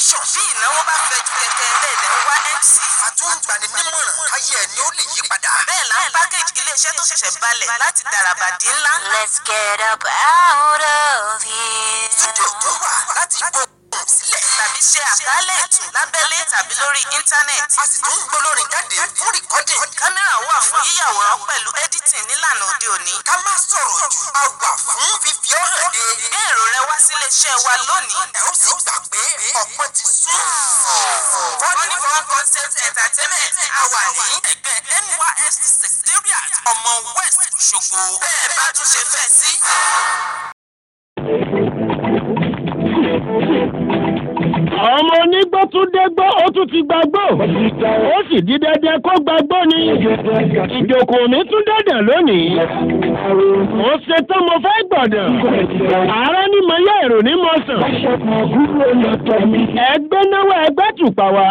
tẹlifíṣàn. bí ìnáwó bá fẹjú kẹ̀kẹ́ ẹlẹ́dẹ̀ ń wá mc. àtúngbani nímọ̀ràn káyé ẹ̀ ni ó lè yí padà. bẹ́ẹ̀ la ń pákéjì iléeṣẹ́ tó ṣẹ̀ṣẹ̀ balẹ̀ láti dàràbàdì ńlá. Let's get up out of here. Studio tó wà láti gbóhùn sílẹ̀. Tàbí ṣe àkálẹ̀ ètò lábẹ́lé tàbí lórí íńtánẹ́ẹ̀tì. A sì tún ń gbólórin jáde fún rìkọ́dìn. Kámẹ́rà wà fún yíyàwòrán pẹ̀lú ẹ́dítìn nílànà òde òní. Ká má sọ̀rọ̀ jù. A wà fún fífi ọ́ hàn dé. Gbé èrò rẹ wá sílé iṣẹ́ wa lónìí. Ẹ ó sì gbà pé ọ̀pọ̀ ti sún. Funny Fun Concept Entertainment a wà ní ẹgbẹ́ NYSC Secretariat ọmọ West Òṣogbo. Bẹ́ẹ̀ bá tún ṣe fẹ́ sí. ọmọ onígbó tún dégbó ó tún ti gbàgbó ó sì di dandan kó gbàgbó ni ìjòkó mi tún dẹ̀dẹ̀ lónìí mo ṣe tán mo fẹ́ gbọ̀dọ̀ ààrẹ ni mo yẹ èrò ní mo sàn ẹgbẹ́ náwó ẹgbẹ́ tùpà wá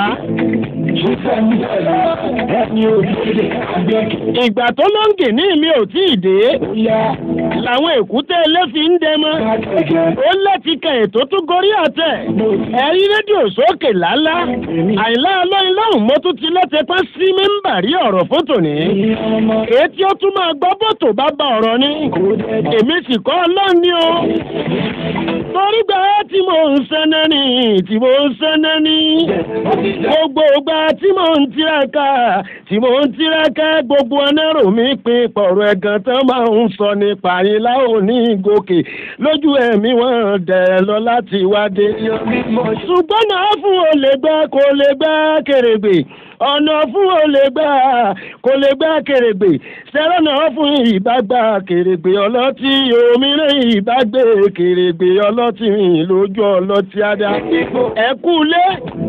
ìgbà tó lóńgì ní mi ò tí ì dé làwọn èkúté ilé fi ń dẹmọ ó láti kẹ ètò tún gorí àtẹ ẹ̀rí rédíò sókè lálá àìlá ọlọ́yin lọ́hùn mo tún ti lọ́tẹ̀pẹ́ sí mẹ́mbà rí ọ̀rọ̀ fótò ní etí ó tún máa gbọ́ bòtò bá ba ọ̀rọ̀ ní èmi sì kọ́ ọlọ́run ní o torí gbà tí mò ń sẹ́nẹ́ ní tí mò ń sẹ́nẹ́ ní gbogbo gbà tí mò ń tiraka tí mò ń tiraka gbogbo ẹnẹ́rò mi pin pọ̀rọ̀ ẹ̀gàn tán máa ń sọ nípa àyìnlá òní gòkè lójú ẹ̀mí wọn dẹ̀ lọ láti wádé ṣùgbọ́n náà fún olè gbẹ́ kò lè gbẹ́ kèrègbè ọ̀nà fún olè gbà kò lè gbà kèrègbè sẹ́rọ̀ náà fún ìbágbà kèrègbè ọlọ́tí òmìnira ìbágbé kèrègbè ọlọ́tí lójú ọlọ́tí adá ẹ kú lé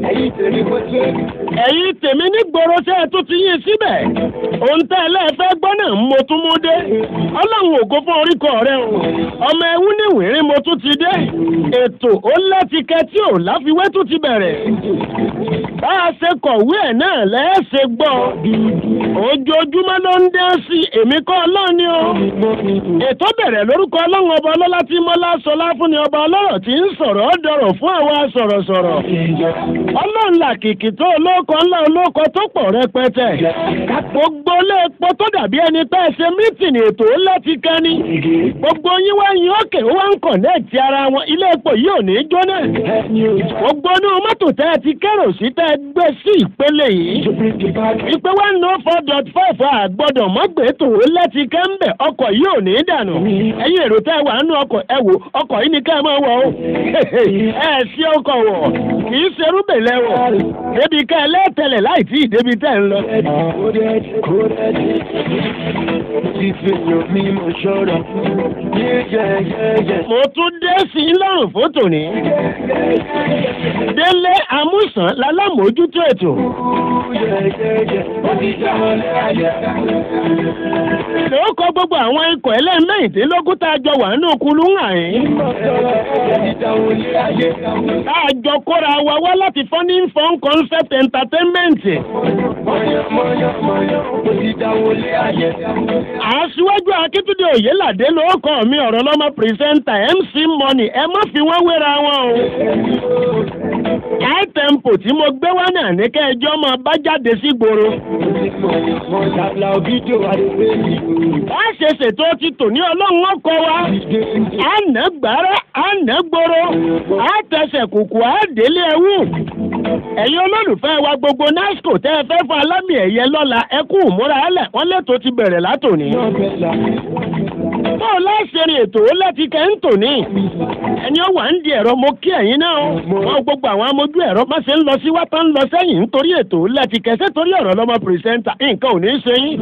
ẹ̀yin tèmi ní gbòòrò tẹ́ ẹ tún ti yín síbẹ̀ òun tẹ́ ẹ lẹ́ẹ̀fẹ́ gbọ́ náà mo tún mú dé ọlọ́run ògo fún oríkọ rẹ o ọmọ ẹwú ní wìrín mo tún ti dé ètò ó láti kẹ tí ò láfiwé tún ti bẹ̀rẹ̀ bá a ṣe kọ̀wé ẹ̀ náà lẹ́ẹ̀ṣẹ̀ gbọ́ ojoojúmọ́ ló ń dé sí èmi kọ́ ọlọ́run ni o ètò bẹ̀rẹ̀ lórúkọ ọlọ́run ọba ọlọ́lá tí mọ́lá sọlá fún ni ọba ọlọ́rọ̀ tí ń sọ̀rọ̀ ọ́ dọ̀rọ̀ fún àwa sọ̀rọ̀sọ̀rọ̀ ọlọ́run làkìkì tó olóko ńlá olóko tó pọ̀ rẹpẹtẹ gbogbo ilé epo tó dàbí ẹni pé ẹ ṣe mítìnì ètò ńlá ti kán ni gbogbo yín wá yín òkè ó wá ń kọ̀nẹ́ẹ̀tì ara wọn ilé epo yìí ò ní í jóná gbogbo inú mọ́tò tẹ́ ẹ ti kérò sí tẹ́ ẹ gbé sí ìpele yìí ìpè one no four dot five àgbọ̀dọ̀ mọ́gbẹ́ tó láti kẹ́ńbẹ̀ ọkọ̀ yìí ò ní í dànù ẹ̀yin èrò tẹ́ ẹ wà nínú ọkọ̀ ẹ wò ọkọ̀ yìí ni ká ẹ máa wọ̀ o ẹ sí ọkọ̀ wọ̀ kì í ṣerú bèlẹ̀ wọ̀ débi ká ẹ lẹ́tẹ̀lẹ̀ láì tí ì débi tẹ́ ẹ ń lọ. mo tún dé sí i lọ́rùn fótò ní. délé amúsàn lálámójútó ètò. ló kọ gbogbo àwọn ikọ̀ ẹlẹ́mẹ̀ẹ́dínlógún tá a jọ wà nínú kulú ń hàn yín. tá a jọ kóra wa wá láti funny fun concept entertainment. aṣíwájú akíntúndé òyìnládé ló kọ́ mi ọ̀rọ̀ lọ́mọ pírẹsẹ́ńtà mc money ẹ má fi wọ́n wéra wọn o. high tempo tí mo gbé wá náà ní kẹjọ́ máa bá jáde sí gbòòrò. bá a ṣe ṣètò ti tò ní ọlọ́run ọkọ wa. a nà gbàrà a nà gbòòrò a tẹsẹ̀ kùkù a délé ẹwù. ẹ̀yin olólùfẹ́ wa gbogbo nasco tẹ́ ẹ fẹ́ fún alámì ẹ̀yẹ lọ́la ẹ kú ìmúra ẹlẹ̀ wọ́n lẹ́tọ̀ọ́ ti bẹ̀rẹ̀ látòní. báwo láṣẹrin ètò ó láti kẹ́ ń tò ní. ẹni ó wà ń di ẹ̀rọ mo kí ẹ̀yin náà o. wọn gbogbo àwọn amójú ẹ̀rọ má ṣe ń lọ sí wátá ń lọ sẹ́yìn nítorí ètò ó láti kẹsẹ́ torí ọ̀rọ̀ lọ́mọ pírẹsẹ́ńtà nǹkan ò ní í ṣe yín.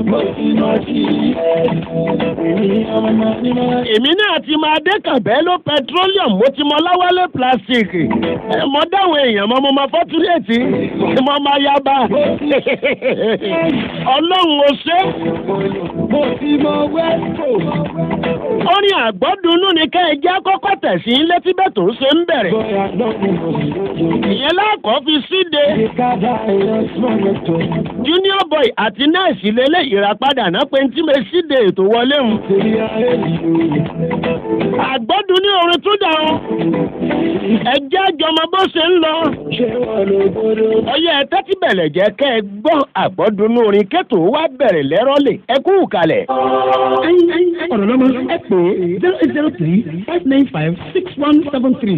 èmi náà ti máa dé kàbẹ́ló petroleum mo ti mọ láwálé plastic. mo dáhùn èèyàn mọ́ mo máa fọ́túrẹ́ẹ̀tì mo máa yaba. ọlọ́run ò ṣe mo ti mọ wẹ́ẹ̀kọ̀. orin àgbọ́dúnú ni kẹ́ ẹ jẹ́ kọ́kọ́ tẹ̀sí létí bẹ́ẹ̀ tó ṣe ń bẹ̀rẹ̀. bóyá lọ́kùn mo sì lójú. ìyẹn lákọ̀ọ́ fi síde ìkádà ẹ̀rọ sọ̀rọ̀ tó. junior boy àti nẹ́ẹ̀sì lélẹ̀ ìràpadà náà pé tí mo síde ètò wọlé mu. torí ayé yìí. àgbọ́dún ní orin tún dà ọ́ ẹ jẹ́ àjọmọ bó ṣe ń lọ. ṣé wọ́n ló gbọ́dọ̀. ọyẹ ẹ tẹ́tí bẹ̀lẹ̀ jẹ́ kẹ́ ẹ gbọ́ àgbọ́dún ní orin kẹ́tò wá bẹ̀rẹ̀ lẹ́rọ́lẹ̀ ẹ kú kalẹ̀. ọ̀rọ̀ lọ́mọ ẹ pè é zero eight zero three five nine five six one seven three.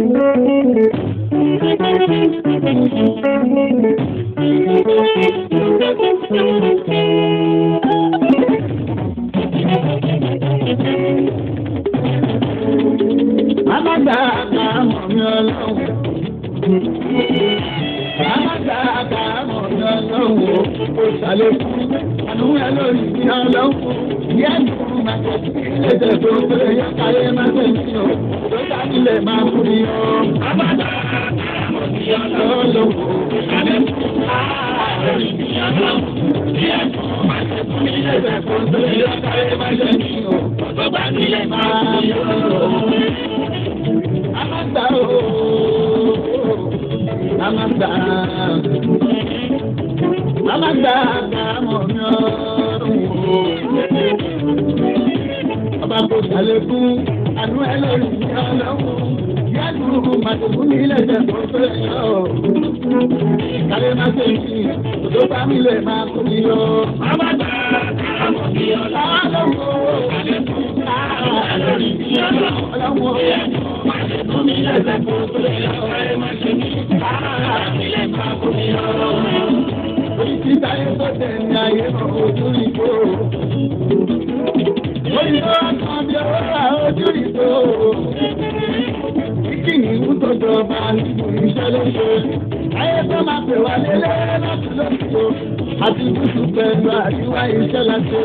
alága àkàmọ̀ mi ọlọ́run. alága àkàmọ̀ mi ọlọ́run o. kò ṣàlékún àánú ẹ lórí mi ọlọ́run. yẹ́ mi máa tẹ̀sí lédè tó pé yẹ káyé máa tẹ̀sí o. tó dání lè máa kú ni o. alága àkàmọ̀ mi ọlọ́run. kò ṣàlékún àánú ẹ lórí mi ọlọ́run. yẹ́ mi máa tẹ̀sí lédè tó pé yẹ káyé máa tẹ̀sí o. tó dání lè máa kú ni o amagba ooo amagba amagba àmọ́ mi ọ̀rùn ooo ọba kò sàlékún àánú ẹ lórí mi ọlọ́run yálù màdùkú mi lẹ́sẹ̀ tó fẹ́ yọ kálẹ̀ má ṣe kí òdó bá mi lè máa kú mi yọ. amagba àmọ́ mi ọlọ́run ooo sàlékún àánú lórí mi ọlọ́run ooo. Ìtìta yẹn tó tẹ̀ ní ayé mọ̀ ojú ìbò. Òyìnbó kan bí ó rà ojú ìbò. Kíkìnì ń tọ́jọ́ bá níbo iṣẹ́ lóṣù. Ayé tó máa pè wá lélẹ̀ láti lóṣù. Àti gúúsù pẹ̀lú àríwá iṣẹ́ láti.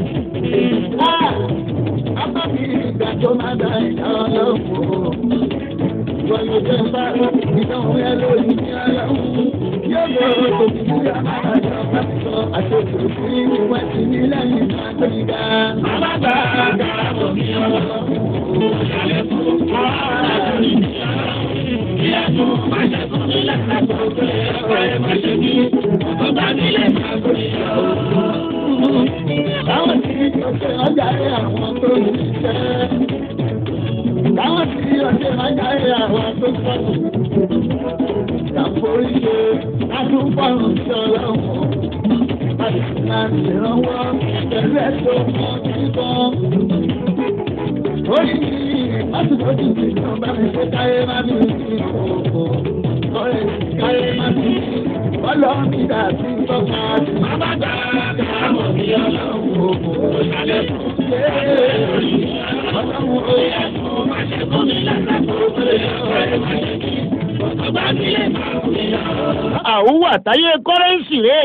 Apá mi ìgbà tó máa dá ìyá ọlọ́run wọ́n ló jẹ́ bá ìdánwò yẹn lórí ní aláwọ̀. Yóò yọ òbí yá àjọ pásítọ̀ àṣetò sí ìwọ̀n sí ní lẹ́yìn náà tó ń ga. Alága àgbà bọ̀ mí ọlọ́run. Ìyàlẹ̀ fún ara lórí ní aláwọ̀. Ìyàtọ̀ máa ṣe fún mi lẹ́sẹ̀ tó pé ọ̀rọ̀ ẹ̀ máa ṣe bí. Ọba mi lè máa gbé ìyàwó. Báwo ni ọjà rẹ̀ àwọn tó ń ṣiṣẹ́? Báwọn tí ọjọ́ ìmájà ẹ̀ àwọn tó sọ̀rọ̀. Ìyàforí ṣe adúgbòrùn sí ọlọ́run. Àdìsínà ìrànwọ́ pẹ̀lú ẹ̀tọ́ kan kíkan. Orí mi lásìkòjì tí kan bá mi ṣe káyé má mi sí òkò. Ọ̀rẹ́ káyé má mi sí. Ọlọ́run mi dà sí tọ́ka. Bàbá gbà káàmọ̀ ní ọlọ́run òkò. Ìṣàlẹ̀ fún ṣe é lórí ọlọ́run òkò. àwùwà táyé kọ́rẹ́ǹsì rè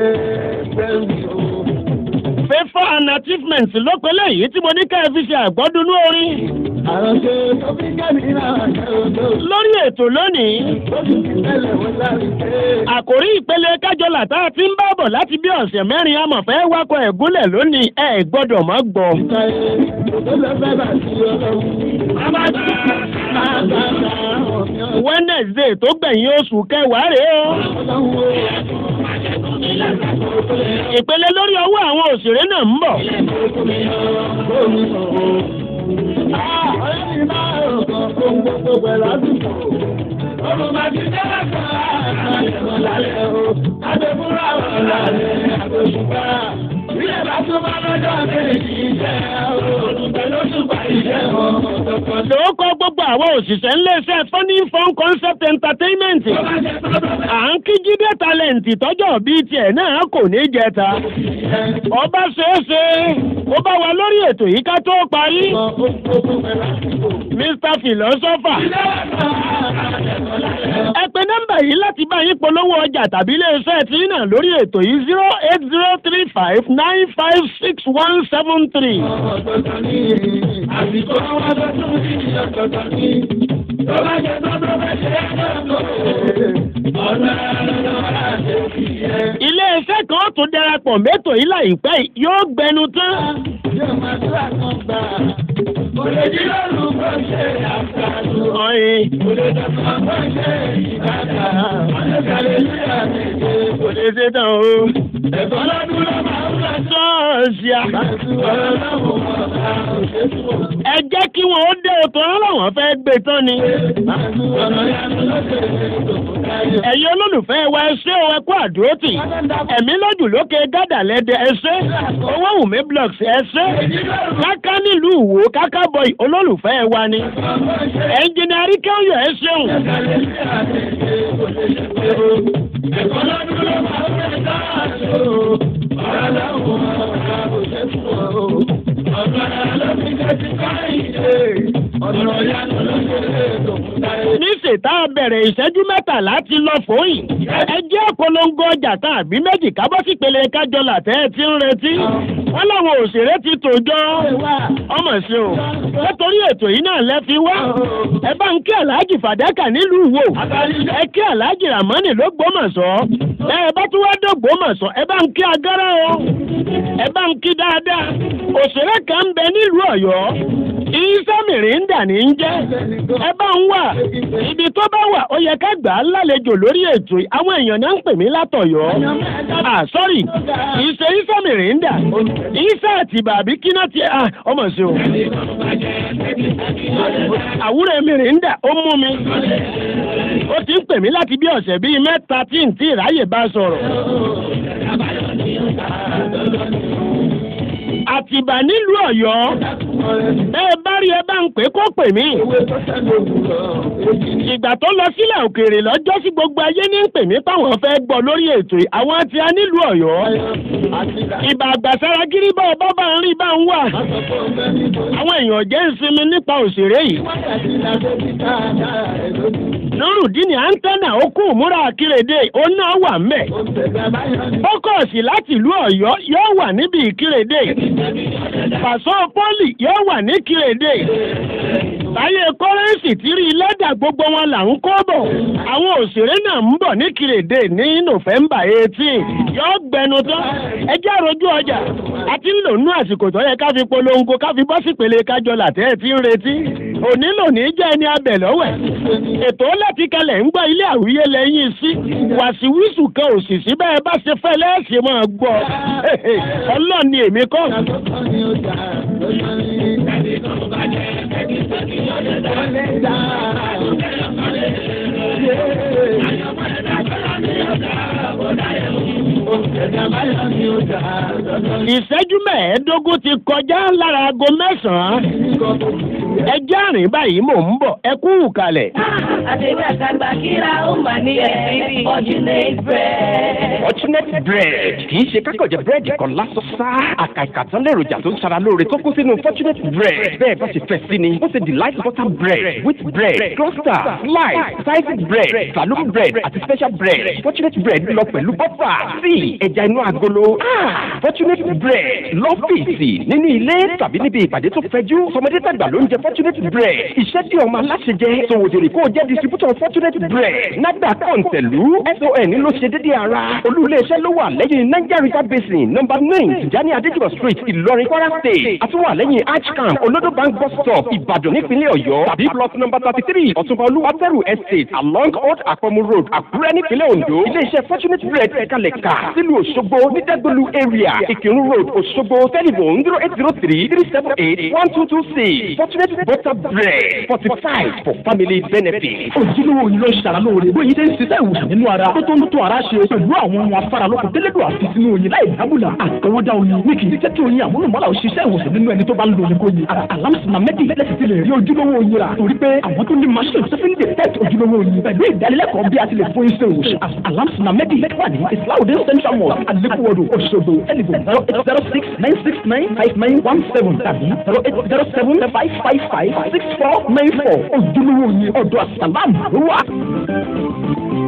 fẹ́fọ́ and achievement lọ́pẹ́lẹ́ yìí tí mo ní ká ẹ fi ṣe àgbọ́dúnú orin Àròṣe tó fi kẹ́mi náà ṣe òdo. lórí ètò lónìí Ó sì fi tẹ́lẹ̀ wọ́n lárí pé. àkòrí ìpele kájọlà tá a ti ń bá bọ̀ láti bí ọ̀sẹ̀ mẹ́rin amọ̀fẹ́ wakọ̀ ẹ̀gúnlẹ̀ lónìí ẹ gbọ́dọ̀ má gbọ́. Ìtàyè tó lọ fẹ́ bá sí ọlọ́run. Àbájá máa bá bá ọ̀mí ọ̀dọ́. wednesday tó gbẹ̀yìn oṣù kẹwàá rèé o. Ọlọ́run ó yẹ kó ìpele lórí ọwọ́ àwọn òṣèré náà ń bọ̀. lómi ọ̀rọ̀. Ọ̀rẹ́ mi máa rò kan fún gbogbo pẹ̀lú àdúgbò. Ọmọ máa ti dára kan àìsàn lálẹ́ o. Adébúrà wà lálẹ́ àgbẹ̀fúnpá. Ilé bá tún bá lọ́jọ́ kejì iṣẹ́ olùgbẹ́ ló tún bá iṣẹ́ wọn. lóòkọ́ gbogbo àwọn òṣìṣẹ́ ńlẹ́sẹ̀ funny fun concept entertainment. à ń kí jíde talent tọ́jọ́ bíi tiẹ̀ náà kò ní jẹta. ọba ṣeéṣe ó bá wa lórí ètò yìí ká tó parí. mr philosopher. ẹ pe nọ́mbà yìí láti bá yín polówó ọjà tàbí iléeṣẹ́ tí náà lórí ètò yìí zero eight zero three five nine five six one seven three. Ọ̀tọ̀ọ̀tọ̀ ni àsìkò wọn tó tún sí ọ̀tọ̀ọ̀tọ̀ ni. Tó bá jẹ tó tó bá ṣe é lọ́kọ̀ọ́. Ọ̀nà àlọ́ àti ìyẹn. ilé iléeṣẹ́ kan tó darapọ̀ mẹ́tò yìí láìpẹ́ yìí yóò gbẹnu tán. yóò máa tó àkàngbà. kò lè jí lọ́rùn kó ṣe àṣàlù. ọ̀yin kò lè dọ̀kọ̀ kó ṣe ìbàdà. ọ̀lẹ́kàlẹ̀ ní àmìlẹ̀ kò kò lè. lè ṣe tán o. ẹ̀kọ́ lọ́dún ló máa ń bá tó. ṣọ́ọ̀ṣì à. Bàtú ọ̀rọ̀ lọ́wọ́ ọ̀gá òṣèlú. ẹ jẹ́ kí wọ́n ó dé òtò ọlọ́wọ́n fẹ́ gbé tán ni. Bàtú ọ̀rọ̀ yanu lókè lókè. ẹ̀yin olólùfẹ́ wa ẹ ṣé o ẹ kú àdúrótì. ẹ̀mí lójú lókè gádà lẹ́dẹ̀ ẹ ṣé. owó wùmí blocks ẹ ṣé. káká nílùú ìwò káká bọ̀ì olólùfẹ́ wa ni. ẹnjìnì àríkẹ́yọ̀ ẹ ṣeun. Ẹ̀kọ́ lọ́dún ló máa ń bẹ̀ dáàtò. Ọ̀rọ̀ lọ́wọ́ ọ̀gá òṣèlú. Ọ̀gá ló fi jẹ́ ti káyìí. Ọ̀nà ìyanu ló ṣe lè dòkun táyé. níṣẹ́ tá a bẹ̀rẹ̀ ìṣẹ́jú mẹ́tàlá ti lọ fòyìn. ẹ jẹ́ polongo ọjà kan àbí méjì kábọ́ sí pele kájọ làtẹ́ ẹ ti ń retí. wọ́n láwọn òṣèré ti tòjọ́. ọmọ ṣe o nítorí ètò yìí náà lẹ́ fi wá. ẹ bá ń kí aláàjì fàdákà nílùú Ìwó. ẹ kí aláàjì ràmọ́nì ló gbọ́mọ̀sọ́. ẹ bá tún wá dé gbọ́mọ̀sọ́ ẹ bá ń kí agárá o. ẹ bá ń kí dáadáa. òṣèré kan ń bẹ nílùú Ọ̀yọ́. ìsámìrì ń dà ní í jẹ́. ẹ bá ń wà ibi tó bá wà ó yẹ ká gbà á lálejò lórí ètò yìí àwọn èèyàn náà ń pè mí látọ̀yọ́ ah sorry ìṣe iṣẹ́ mìrìndà iṣẹ́ àtìbà àbí kíná ti ah ọmọ sí o àwúrẹ́ mìrìndà ó mú mi ó ti ń pè mí láti bí ọ̀sẹ̀ bíi mẹ́ta tí n tí ìráyè bá sọ̀rọ̀ àtìbà nílùú Ọ̀yọ́ bẹ́ẹ̀ bá rí ẹ bá ń pè kó pè mí ìgbà tó lọ sílẹ̀ òkèèrè lọ́jọ́ sí gbogbo ayé ní ń pè mí páwọn fẹ́ gbọ́ lórí ètò yìí àwọn tí a nílùú Ọ̀yọ́ ìbà àgbàsára gírí bá ọba bá ń rí bá ń wà àwọn èèyàn jẹ́ ìsinmi nípa òṣèré yìí nurudini antenna ó kú múra akérèdé ó náà wà mẹ́ fókọ̀sì láti ìlú Ọ̀yọ́ yóò wà níbi ìkírèdé pàṣọ pọ́lì yóò wà ní kírèdé táyé kọ́rẹ́ǹsì tí rí lẹ́dà gbogbo wọn là ń kó bọ̀ àwọn òṣèré náà ń bọ̀ ní kírèdé ní nọ́fẹ̀mbà eighteen yóò gbẹnu tán ẹjẹ́ àròjú ọjà àti ń lò nú àsìkò tó yẹ ká fi polongo ká fi bọ́ sípele kájọ làtẹ́ ẹ̀ tí ń retí òní lòní jẹ́ ẹni abẹ̀ lọ́wẹ̀ ètò láti kalẹ̀ ń gbọ́ ilé àwíyé lẹ́yìn sí wàsíwísù kan òṣìṣì bẹ́ẹ̀ bá ṣe fẹ́ lẹ́ẹ̀ṣẹ̀ máa gbọ́ ọlọ́ọ̀ni èmi kọ́. ìṣẹ́jú mẹ́ẹ̀ẹ́dógún ti kọjá lára aago mẹ́sàn-án ẹjẹ́ àrìn báyìí mò ń bọ̀ ẹ kú kalẹ̀. Àtẹ̀wé àtàgbà kíra ó mà ní ẹ̀rí fortunate bread. Fortunate bread kì í ṣe kákọ̀jẹ̀ búrẹ́dì kan lásán sá. Àkàìkà tán lèròjà tó ń ṣara lóore tó kún sínú Fortunate bread. Bẹ́ẹ̀ bá ṣe fẹ́ sí ni, ó ṣe delight butter bread, wheat bread, cluster, slice, sliced bread, saloon bread àti special bread. Fortunate bread lọ pẹ̀lú bọ́fà, tíì, ẹja inú agolo. Ah! Fortunate bread lọ́fíìsì nínú ilé tàbí níbi ìpàdé tó fẹjú. Sọmọdé tàgbà ló ń jẹ Fortunate bread. Iṣẹ́ tí ọmọ aláṣẹ jẹ, sòwòdìrì kó o jẹ́ distributor Fortunate bread. Nàgbà kọ̀ǹtẹ̀lú SON ló ṣe dédé ara. Olú ilé-iṣẹ́ ló wà lẹ́yìn Niger River Basin number nine Tijani Adéjùmọ̀ street Ìlọrin Kwara state. Àtúwà lẹ́yìn Archcamp Olodo bank bus stop Ìbàdàn nípínlẹ̀ Ọ̀yọ́. Tàbí plot number thirty three Ọ̀túnba Olúwatẹ́rù estate along Old Àpọ̀mù road Àkúrẹ́ nípínlẹ̀ Ondo. Ilé-iṣẹ́ Fortunate bread ẹ̀kalẹ̀ kà sílùú Òṣogbo ní Dẹ́gbẹ̀lú area Ìkírun road Òṣogbo telephone zero eight zero three three seven eight one two two six Fortunate butter bread fortified for family benefit. ojúlówó yìí ló ń ṣara lóore bóyá ṣe ń ṣiṣẹ́ ìwòsàn nínú ara tó tó ń tó ara ṣe pẹ̀lú àwọn ohun afáralókun délédò àti sínú oyin láì dábùlà àtọwọ́dá oyin ní kì í jẹ́ kí oyin àmúlùmọ́lá òṣìṣẹ́ ìwòsàn nínú ẹni tó bá ń lo oyin kó yin alámùsùnmá mẹ́tì lẹ́sìn ti lè rí ojúlówó oyin rà torí pé àwọn tó ní machine tó fi ń detect ojúlówó oyin pẹ̀lú ìdánilẹ́kọ̀ọ́ bí a ti lè fún iṣẹ́ ìwòsàn alámùsùnmá mẹ́tì wà ní islaudin central mosque alekuwodo Òṣogbo telephone zero eight zero six nine six nine five nine one seven tàbí zero eight zero seven five five five six four nine four ojúlówó oyin ọ̀dọ̀ àsàlámù ló wà.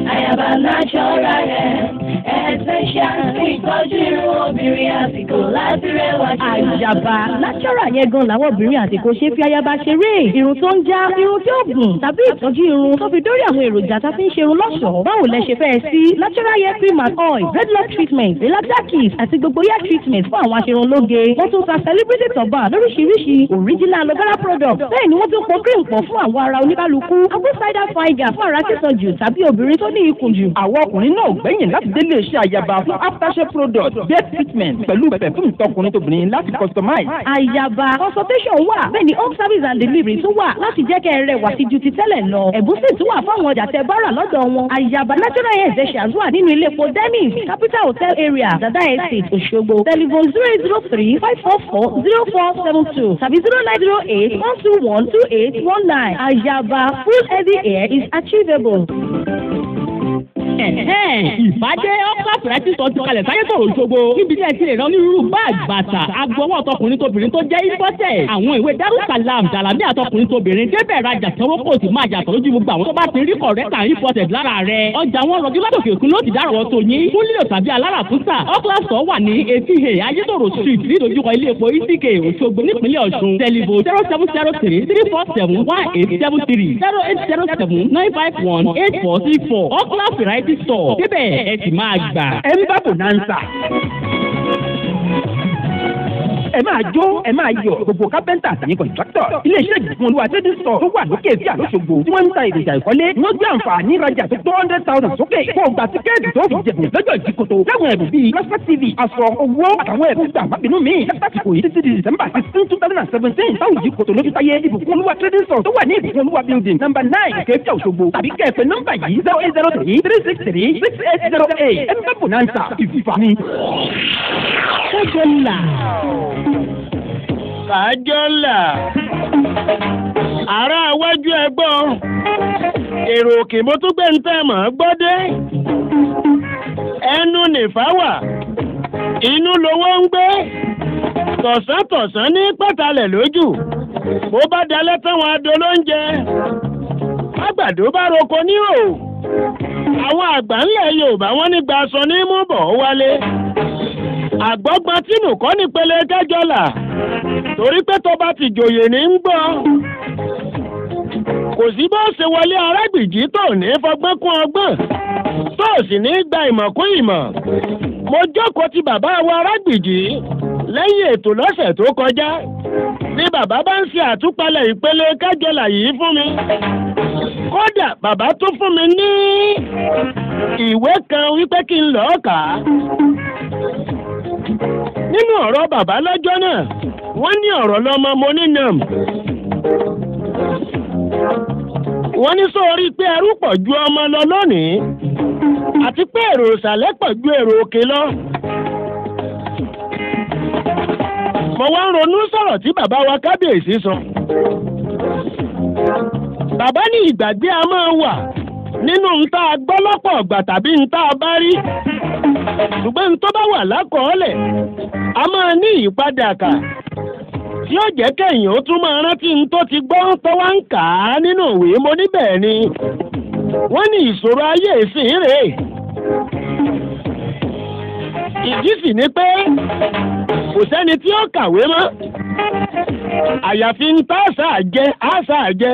Àyàbá natural hair essential fún ìtọ́jú irun obìnrin àsìkò láti rẹwà jù. àyàbá natural yẹn gan làwọn obìnrin àsìkò ṣe fi ayaba ṣeré irun tó ń já irun tí ó gùn tàbí ìtọ́jú irun tó fi dórí àwọn èròjà tá a fi ń ṣe irun lọ́ṣọ̀ọ́ báwo lẹ ṣe fẹ́ sí natural hair cream and oil dreadlock treatment relaxer kit àti gbogbo hair treatment fún àwọn aṣerunlóge wọ́n tún ta celebrity turban lóríṣiríṣi original aloe vera product bẹ́ẹ̀ ni wọ́n tún pọ̀ cream pọ̀ fún àwọn ara oníkálukú apple cider vinegar fún ara sísan jù tàbí obìnrin tó ní ikùn jù. àwọn ọkùnrin náà gbẹ̀yìn láti délé iṣẹ́ àyàbá fún aftershave product bed treatment pẹ̀lú pẹ̀fúmù tọkùnrin tóbìnrin láti customize. àyàbá consultation wà bẹ́ẹ̀ ni home service and delivery tún wà láti jẹ́ kẹ́ ẹ rẹwà sí ju ti tẹ́lẹ̀ lọ. ẹ̀bùn sì tún wà fáwọn ọjà tẹ bára lọ́dọ̀ wọn. àyàbá natural hair essentials wà nínú ilé epo dennis capital hotel area dada estate òṣogbo telephone zero eight zero three five four four zero four seven two tàbí zero nine zero eight one two one two eight one nine. àyàbá full heavy hair is achievable. ìbádé ọ́kà fìrẹ́tì sọ ti kalẹ̀ sáyé sọ̀rọ̀ òṣogbo níbi tí ẹ ti lè rán onírúurú báàgì bàtà agbọwọ́ tọkùnrin tóbìnrin tó jẹ́ ìfọ́tẹ̀ àwọn ìwé darussalam dàlámì àtọkùnrin tóbìnrin débẹ̀ rajà sanwó kò sì máa yàtọ̀ lójú gbogbo àwọn tó bá ti rí kọ̀rẹ́tà ìfọ́tẹ̀ lára rẹ̀ ọjà wọn rọjú látòkè òkun ló ti dárọ̀ tó yín fún lílo tàbí aláràkúsà ọ́kà sọ wà ní etí he ayétòrò street nídojúkọ ilé epo isike òṣogbo nípínlẹ̀ ọ̀ṣun tẹlifo zero seven zero three three four seven one eight seven three zero eight zero seven nine five one eight four six four ọ́kà variety store débẹ̀ ẹ sì máa gbà. ẹ ń bá bonanza ẹ máa jó ẹ máa yọ̀ gbogbo kápẹ́ntà àtàyè kọ̀ǹtráktọ̀ iléeṣẹ́ ìgbìmọ̀ olúwa trading store tó wà lókè sí àlóṣogbo tí wọ́n ń ta èròjà ìkọ́lé wọ́n gbé àǹfààní ìrajà tó two hundred thousand sókè kó o gba tíkẹ́ẹ̀tì tó fi jẹ̀bùn lọ́jọ́ ìdíkòtò láwọn ẹ̀bùn bíi plasma tv aṣọ owó àtàwọn ẹ̀bùn gbà mábìnú mi lásìkò yìí títí di december sixteen two thousand and seventeen táwọn ìdíkòtò lójú táyé ìbùkún olúwa trading store tó wà ní ìbùkún olúwa building number nine kẹfì òṣogbo tàbí kẹfẹ nọ́mbà yìí zero eight zero three three six three six eight zero eight ẹ̀ ń bá bonanza ìfìfà ni. ṣẹ́jọ́ ńlá kájọ́là ará iwájú ẹgbọ́n èrò òkè mo tún gbé ń tẹ́ mọ̀ ọ́ gbọ́dé ẹnu nìfà wà inú lowó ń gbé tọ̀sán-tọ̀sán ní pẹ̀tàlẹ̀ lójú bó bá dalẹ̀ táwọn adó ló ń jẹ àgbàdo bá roko ní o àwọn àgbà ńlẹ̀ yorùbá wọn ní gba aṣọ ní mú bọ̀ wálé àgbọ́gbọ́n tínú kọ́ nípele kẹjọ́là torí pé tó bá ti jòyè ní ń gbọ́ kò sí bó ṣe wọlé arágbìjí tó ní fọgbọ́n kún ọgbọ́n tó sì ní gba ìmọ̀ kún ìmọ̀ mo jókòó ti bàbá wa arágbìjí lẹ́yìn ètò lọ́sẹ̀ tó kọjá ni bàbá bá ń ṣe àtúpalẹ̀ ìpele kájọlà yìí fún mi kódà bàbá tún fún mi ní ìwé kan wípé kí n lọ́ọ́ kà á nínú ọ̀rọ̀ bàbá lọ́jọ́ náà wọ́n ní ọ̀rọ̀ lọ́mọ mo ní nam wọ́n ní sórí pé ẹrú pọ̀ ju ọmọ lọ lónìí àti pé èrò ìsàlẹ̀ pọ̀ ju èrò òkè lọ. mo wá ń ronú sọ̀rọ̀ tí bàbá wa kábíyèsí sọ. bàbá ní ìgbàgbé a máa wà nínú ntá gbọ́ lọ́pọ̀ ọ̀gbà tàbí ntá bá rí ṣùgbọ́n ntọ́ bá wà lákọọ́lẹ̀ a máa ní ìyípadà kà tí ó jẹ́ kẹ́yìn ó tún máa rántí ntọ́ ti gbọ́ tó wá ń kà á nínú ìwé mo níbẹ̀ ni wọ́n ní ìṣòro ayé ìsìn rèé ìdí sì ni pé kò sẹ́ni tí ó kàwé mọ́ àyàfi ń tá àṣà jẹ àṣà jẹ.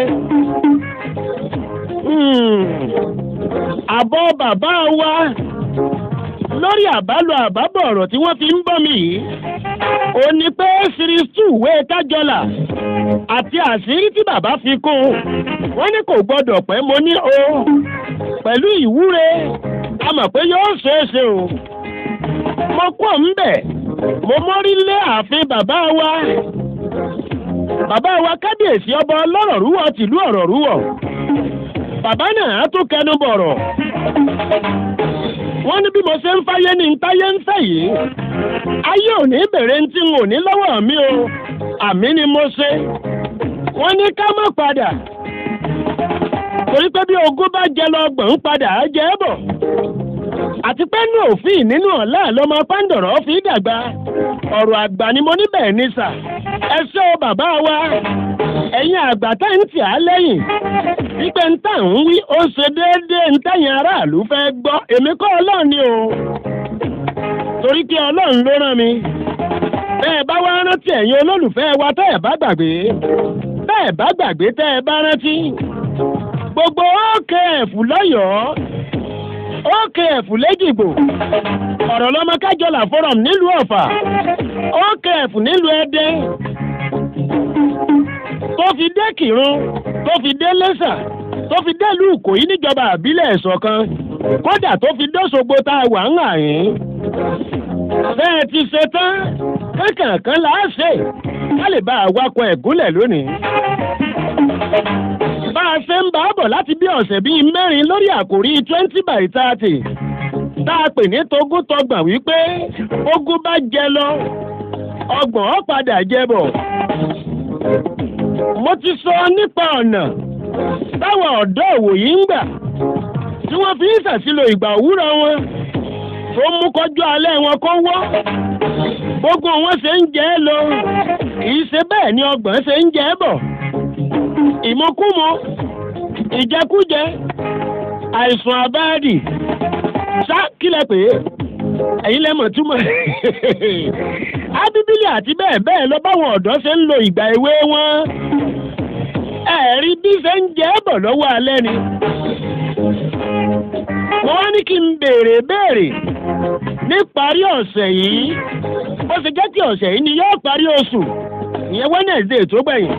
àbọ̀ bàbá wa lórí àbálò àbábọ̀ ọ̀rọ̀ tí wọ́n fi ń bọ́ mi yìí ó ní pé series two wé kájọlà àti àṣírí tí bàbá fi kún wọ́n ní kò gbọ́dọ̀ pẹ́ mo ní o pẹ̀lú ìwúre a mọ̀ pé yóò ṣeé ṣe o mo kọ́ ń bẹ̀ mo mórí lé ààfin bàbá wa bàbá wa kábíyèsí ọba ọlọ́rọ̀ rúwọ̀ tìlú ọ̀rọ̀ rúwọ̀ bàbá náà á tún kẹnu bọ̀rọ̀ wọ́n ní bí mo ṣe ń fáyé ní ntáyé ń fẹ́ yìí ayé ò ní bèrè ń tí n ò ní lọ́wọ́ mi o àmì ni mo ṣe wọ́n ní ká má padà torí pé bí ogún bá jẹ lọ gbọ̀n padà á jẹ́ bọ̀ àti pé ní òfin nínú ọ̀la lọmọ pàǹdọ̀rọ̀ fi dàgbà ọ̀rọ̀ àgbà ni mo níbẹ̀ ní sà ẹ ṣé o bàbá wa ẹ̀yin àgbà tá ń tì á lẹ́yìn wípé ń tà ń wí ó ṣe déédéé ń tẹ̀yìn aráàlú fẹ́ gbọ́ èmi kọ́ ọlọ́run ni o torí pé ọlọ́run ló rán mi bẹ́ẹ̀ bá wá rántí ẹ̀yin olólùfẹ́ wa tẹ́ ẹ̀ bá gbàgbé tẹ́ ẹ̀ bá gbàgbé tẹ́ ẹ bá rántí gbogbo OKF lọ́yọ̀ọ́ OKF lẹ́jìgbò ọ̀rọ̀ lọ́mọ kájọlà forum nílùú ọ̀fà OKF nílùú ẹdẹ tó fi dé kírun tó fi dé lẹ́sà tó fi dé ìlú ìkòyí níjọba àbílẹ̀ ẹ̀sọ̀kan kódà tó fi dóṣogbo tá a wà ń hàn yín bẹ́ẹ̀ ti ṣe tán kankan là á ṣe ká lè bá awakọ̀ ẹ̀gúnlẹ̀ lónìí bá a ṣe ń bá a bọ̀ láti bí ọ̀sẹ̀ bíi mẹ́rin lórí àkòrí twenty by thirty tá a pè ní togún tọgbọ̀n wípé ogún bá jẹ lọ ọgbọ̀n ó padà jẹ bọ̀. mo ti sọ nípa ọ̀nà táwọn ọ̀dọ́ òwòyí ń gbà tí wọ́n fi ń ṣàṣìlò ìgbà òwúrọ̀ wọn tó mú kọjú alẹ́ wọn kó wọ́ gbogbo wọn ṣe ń jẹ ẹ́ lọ kì í ṣe bẹ́ẹ̀ ni ọgbọ̀n ṣe ń jẹ ẹ́ bọ̀ ìmọ̀kúmọ̀ ìjẹkújẹ àìsàn àbáàdì ṣá kílẹ̀ pé ẹ̀yin lẹ́mọ̀ túmọ̀ ábíbílì àti bẹ́ẹ̀ bẹ́ẹ̀ lọ báwọn ọ̀dọ́ ṣe ń lo ìgbà èwe wọn ẹ̀rí bí ṣe ń jẹ́ bọ̀ lọ́wọ́ alẹ́ ni wọ́n wá ní kí n béèrè béèrè níparí ọ̀sẹ̀ yìí bó ṣe jẹ́ kí ọ̀sẹ̀ yìí ni yóò parí oṣù ìyẹn Wednesday tó gbẹ̀yìn